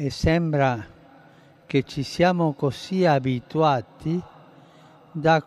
e sembra che ci siamo così abituati da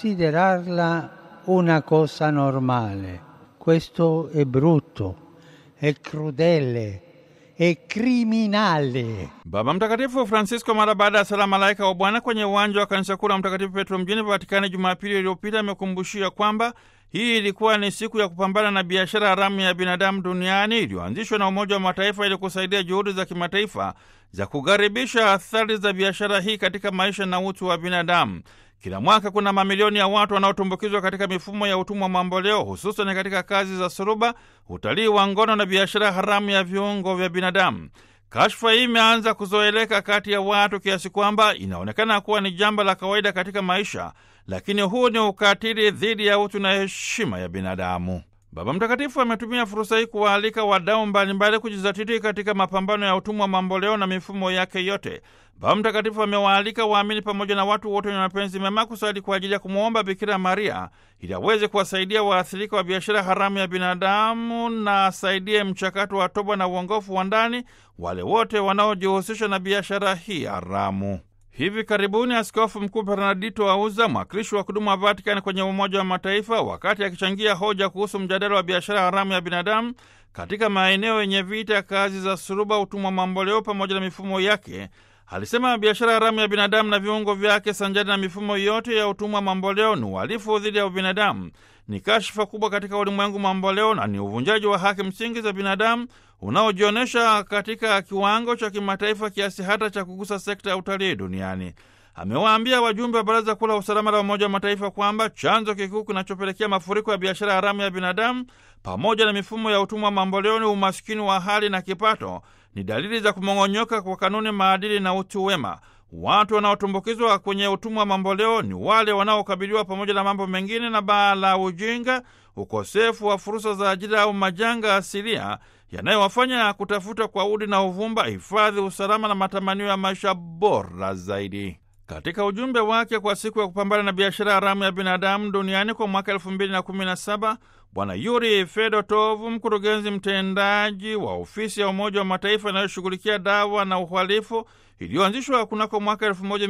considerarla una cosa normale. Questo è brutto, è crudele, è criminale. Baba Mtakatifu Francisco mara baada ya sala malaika wa Bwana kwenye uwanja wa kanisa kuu la Mtakatifu Petro mjini Vatikani Jumapili iliyopita amekumbushia kwamba hii ilikuwa ni siku ya kupambana na biashara haramu ya binadamu duniani iliyoanzishwa na Umoja wa Mataifa ili kusaidia juhudi za kimataifa za kugharibisha athari za biashara hii katika maisha na utu wa binadamu. Kila mwaka kuna mamilioni ya watu wanaotumbukizwa katika mifumo ya utumwa mamboleo, hususan katika kazi za suruba, utalii wa ngono na biashara haramu ya viungo vya binadamu. Kashfa hii imeanza kuzoeleka kati ya watu kiasi kwamba inaonekana kuwa ni jambo la kawaida katika maisha, lakini huu ni ukatili dhidi ya utu na heshima ya binadamu. Baba Mtakatifu ametumia fursa hii kuwaalika wadau mbalimbali kujizatiti katika mapambano ya utumwa mamboleo na mifumo yake yote. Baba Mtakatifu amewaalika waamini pamoja na watu wote wenye mapenzi mema kusali kwa ajili ya kumwomba Bikira Maria ili aweze kuwasaidia waathirika wa biashara haramu ya binadamu na asaidie mchakato wa toba na uongofu wa ndani wale wote wanaojihusisha na biashara hii haramu. Hivi karibuni Askofu Mkuu Bernardito Auza, mwakilishi wa kudumu wa Vatikani kwenye Umoja wa Mataifa, wakati akichangia hoja kuhusu mjadala wa biashara haramu ya binadamu katika maeneo yenye vita, kazi za suruba, utumwa mamboleo pamoja na mifumo yake, alisema biashara haramu ya binadamu na viungo vyake sanjari na mifumo yote ya utumwa mamboleo ni uhalifu dhidi ya ubinadamu, ni kashfa kubwa katika ulimwengu mamboleo na ni uvunjaji wa haki msingi za binadamu unaojionyesha katika kiwango cha kimataifa kiasi hata cha kugusa sekta ya utalii duniani. Amewaambia wajumbe wa Baraza Kuu la Usalama la Umoja wa Mataifa kwamba chanzo kikuu kinachopelekea mafuriko ya biashara haramu ya binadamu pamoja na mifumo ya utumwa mamboleo ni umaskini wa hali na kipato, ni dalili za kumong'onyoka kwa kanuni, maadili na utu wema. Watu wanaotumbukizwa kwenye utumwa wa mamboleo ni wale wanaokabiliwa pamoja na mambo mengine na baa la ujinga, ukosefu wa fursa za ajira au majanga asilia yanayowafanya kutafuta kwa udi na uvumba hifadhi, usalama na matamanio ya maisha bora zaidi. Katika ujumbe wake kwa siku ya kupambana na biashara haramu ya binadamu duniani kwa mwaka elfu mbili na kumi na saba Bwana Yuri Fedotov, mkurugenzi mtendaji wa ofisi ya Umoja wa Mataifa inayoshughulikia dawa na uhalifu iliyoanzishwa kunako mwaka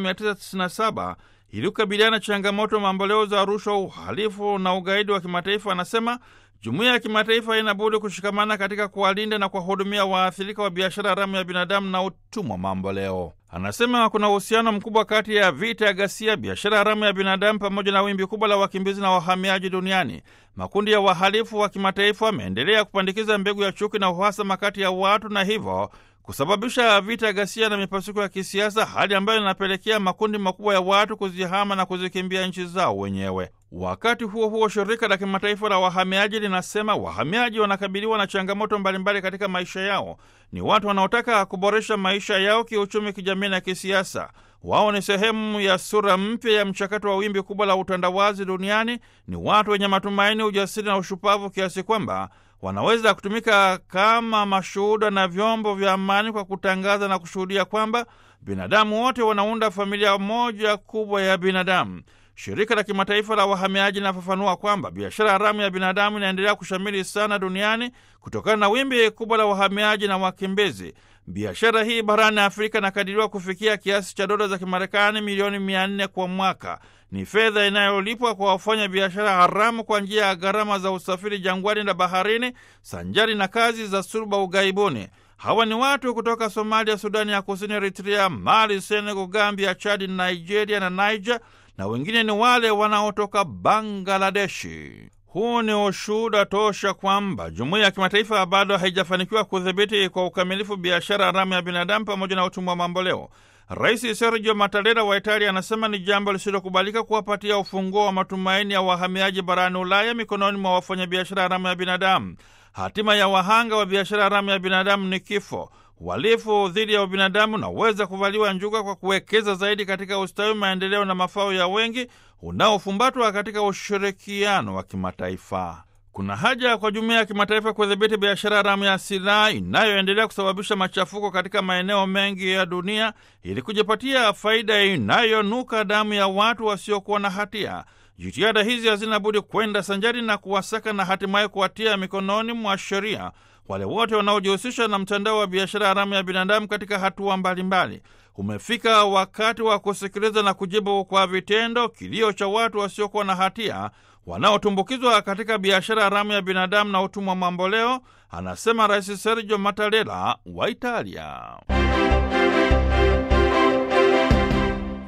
1997 ili kukabiliana na changamoto mamboleo za rushwa, uhalifu na ugaidi wa kimataifa, anasema jumuiya ya kimataifa inabudi kushikamana katika kuwalinda na kuwahudumia waathirika wa biashara haramu ya binadamu na utumwa mamboleo. Anasema kuna uhusiano mkubwa kati ya vita ya ghasia, biashara haramu ya binadamu pamoja na wimbi kubwa la wakimbizi na wahamiaji duniani. Makundi ya wahalifu wa kimataifa wameendelea kupandikiza mbegu ya chuki na uhasama kati ya watu na hivyo kusababisha vita, ghasia na mipasuko ya kisiasa, hali ambayo inapelekea makundi makubwa ya watu kuzihama na kuzikimbia nchi zao wenyewe. Wakati huo huo, shirika la kimataifa la wahamiaji linasema wahamiaji wanakabiliwa na changamoto mbalimbali katika maisha yao. Ni watu wanaotaka kuboresha maisha yao kiuchumi, kijamii na kisiasa. Wao ni sehemu ya sura mpya ya mchakato wa wimbi kubwa la utandawazi duniani. Ni watu wenye matumaini, ujasiri na ushupavu kiasi kwamba wanaweza kutumika kama mashuhuda na vyombo vya amani kwa kutangaza na kushuhudia kwamba binadamu wote wanaunda familia moja kubwa ya binadamu. Shirika la kimataifa la wahamiaji linafafanua kwamba biashara haramu ya binadamu inaendelea kushamiri sana duniani kutokana na wimbi kubwa la wahamiaji na wakimbizi. Biashara hii barani Afrika inakadiriwa kufikia kiasi cha dola za Kimarekani milioni mia nne kwa mwaka. Ni fedha inayolipwa kwa wafanya biashara haramu kwa njia ya gharama za usafiri jangwani na baharini, sanjari na kazi za suruba ughaibuni. Hawa ni watu kutoka Somalia, Sudani ya Kusini, Eritrea, Mali, Senegal, Gambia, Chadi, Nigeria na Niger, na wengine ni wale wanaotoka Bangladeshi. Huu ni ushuhuda tosha kwamba jumuiya ya kimataifa bado haijafanikiwa kudhibiti kwa ukamilifu biashara haramu ya binadamu pamoja na utumwa mamboleo. Rais Sergio Mattarella wa Italia anasema ni jambo lisilokubalika kuwapatia ufunguo wa matumaini ya wahamiaji barani Ulaya mikononi mwa wafanyabiashara haramu ya binadamu. Hatima ya wahanga wa biashara haramu ya binadamu ni kifo. Uhalifu dhidi ya ubinadamu unaweza kuvaliwa njuga kwa kuwekeza zaidi katika ustawi, maendeleo na mafao ya wengi unaofumbatwa katika ushirikiano wa kimataifa. Kuna haja kwa jumuiya ya kimataifa kudhibiti biashara haramu ya silaha inayoendelea kusababisha machafuko katika maeneo mengi ya dunia ili kujipatia faida inayonuka damu ya watu wasiokuwa na hatia. Jitihada hizi hazina budi kwenda sanjari na kuwasaka na hatimaye kuwatia mikononi mwa sheria wale wote wanaojihusisha na mtandao wa biashara haramu ya binadamu katika hatua mbalimbali. Umefika wakati wa kusikiliza na kujibu kwa vitendo kilio cha watu wasiokuwa na hatia wanaotumbukizwa katika biashara haramu ya binadamu na utumwa mamboleo, anasema Rais Sergio Mattarella wa Italia.